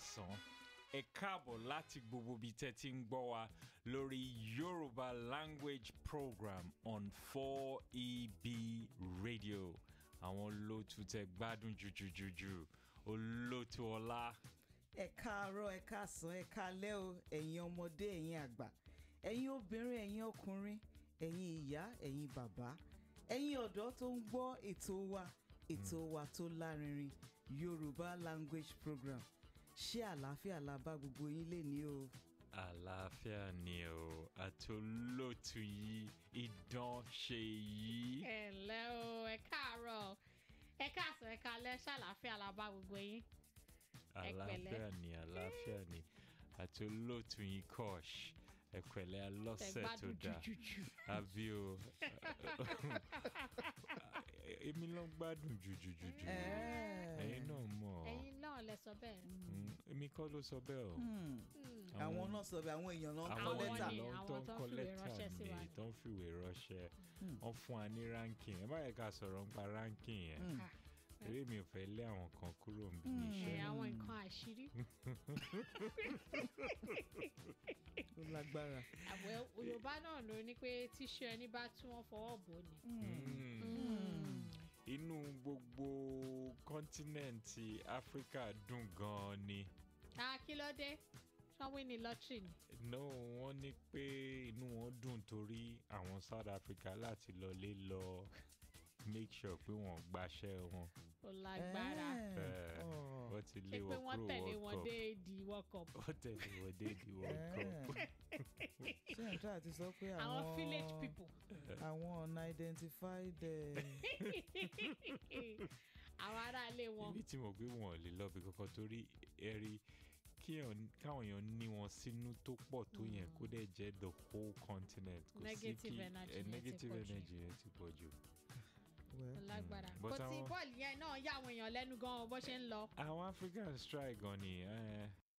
káàsán ẹ káàbọ̀ láti gbogbo ibi tẹ́ ti ń gbọ́ wa lórí Yorùbá language program on 4EB radio àwọn olóòtú tẹ́ gbádùn jùjùjùjù olóòtú ọlá ẹ káàárọ̀ ẹ káàsán ẹ káalẹ́ o ẹ̀yin ọmọdé ẹ̀yin àgbà ẹ̀yin obìnrin ẹ̀yin ọkùnrin ẹ̀yin ìyá ẹ̀yin bàbá ẹ̀yin ọ̀dọ́ tó ń gbọ́ ètò wa ètò wa tó lárinrin Yorùbá language program ṣé àlàáfíà la bá gbogbo yín lè ní o. àlàáfíà ni o àti olóòtú yìí idán ṣe yìí. ẹ ǹlẹ́ o ẹ káàárọ̀ ẹ káàsán ẹ káalẹ́ ṣàlàáfíà la bá gbogbo yín. ẹ pẹ̀lẹ́. àlàáfíà ni àlàáfíà ni àti olóòtú yìí kọ́ọ̀ṣ ẹ pẹ̀lẹ́ alọ́sẹ̀ tó tẹgbádùn dáa jùjùjù. àbí o èmi ló ń gbádùn jùjùjùjù ẹ̀yin náà mọ̀ ọ́ ẹ̀yin náà lẹ sọ bẹ́ẹ̀. Mm, èmi kọ́ ló sọ bẹ́ẹ̀ o. àwọn náà sọ bẹ́ẹ̀ àwọn èèyàn náà kọ Àwọn lẹ́tà ni, ló àwọn tó ń tó ń kọ fìwé lẹ́tà ránṣẹ́ sí wa ni ni. tó ń fìwé ránṣẹ́ wọ́n fún wa ní ranking ẹ báyìí ká sọ̀rọ̀ nípa ranking yẹn eré mi ò fẹ́ lé àwọn kan kúrò níbi ẹ iṣẹ́ àwọn nǹkan àṣírí. ó lágbára. àwẹ̀ Yorùbá náà ló ní pé tíṣu ẹni bá tí wọ́n fọwọ́ bò ni. inú gbogbo kọ́ńtínẹ̀ǹtì áfíríkà dùn gan-an ni a kí ló dé sanwó ní lọ́tírì ni. no wọ́n ní pé inú wọn dùn torí àwọn South Africa láti lọlé lọ make sure pé wọ́n gbaṣẹ́ wọn ó lágbára. Eh, Oh. wọ́n ti ṣé lé pé wọn wọ́n kúrò tẹ̀lé World wọn Cup. dé di World Cup. ó tẹ̀lé wọn dé di World Cup. ṣé ẹ̀ ń tà ti sọ pé àwọn àwọn village people. àwọn unidentified eh, àwọn aráalé wọn. ibi tí mo gbé wọn ò lè lọ bí kankan torí ẹrí kí èèyàn- káwọn èèyàn ní wọn sínú tó pọ̀ tó yẹn kó dẹ̀ jẹ́ the whole continent kò sí Negative kí energy eh, yẹn ti negative pọ̀ jù. energy yẹn ti pọ̀ jù. well, lágbára But kò tí àwọn- bọ́ọ̀lù yẹn náà yà àwọn èèyàn lẹ́nu gan-an bó ṣe ń lọ. àwọn African strike gan ni eh,